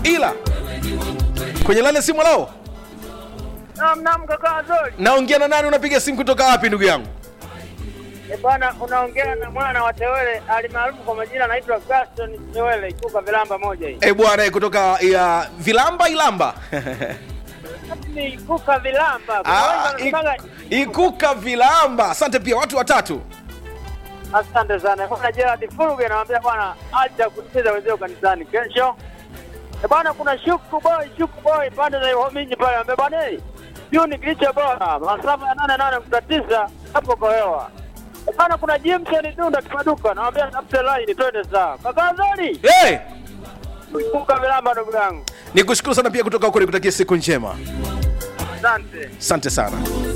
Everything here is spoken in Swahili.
ila kwenye lane simu lao Naam, naam kaka Azori. naongea na nani unapiga simu kutoka wapi ndugu yangu Eh, bwana unaongea na mwana wa Tewele alimaarufu kwa majina anaitwa Gaston Tewele ikuka vilamba moja hii. e bwana eh, kutoka ya vilamba ilamba Ni ikuka vilamba. Kuna Ah, wengi wanasemaga- i- ikuka vilamba asante pia watu watatu Asante sana. Bwana Gerard Furuge anamwambia bwana acha kucheza wenzao kanisani kesho. Eh, bwana kuna shuku boy, shuku boy pande za Ihominyi pale anambia bwana eh. Hiyo ni kilicho bora. Masafa ya 88.9 hapo kwa hewa. Eh, bwana kuna Jimson Dunda kipaduka anamwambia tafute line twende sawa. Kaka Azori, hey! ikuka vilamba ndugu yangu. ni kushukuru sana pia kutoka huko nikutakia siku njema Asante. asante sana